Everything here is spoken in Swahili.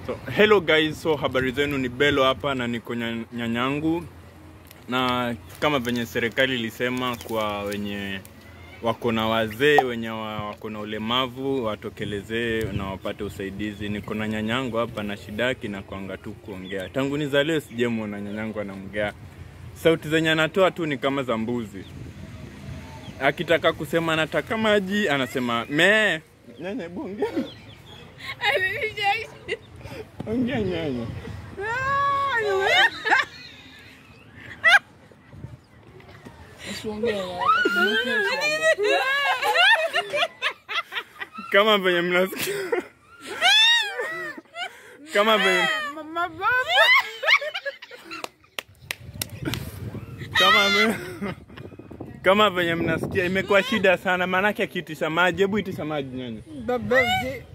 So, hello guys, so habari zenu ni Belo hapa na niko nya- nyanyangu na kama venye serikali ilisema kwa wenye wako na wazee wenye wa- wako na ulemavu watokelezee na wapate usaidizi. Niko na nyanyangu hapa na shida yake na kwanga tu kuongea. Tangu nizaliwe sijemwona nyanyangu anaongea. Sauti zenye anatoa tu ni kama za mbuzi. Akitaka kusema anataka maji anasema me. Nyanya, hebu ongea. Ongea nyanya. kama venye mnasikia kama venye kama venye kama venye mnasikia imekuwa shida sana, maanake akiitisha maji, hebu itisha maji nyanya. Babaji.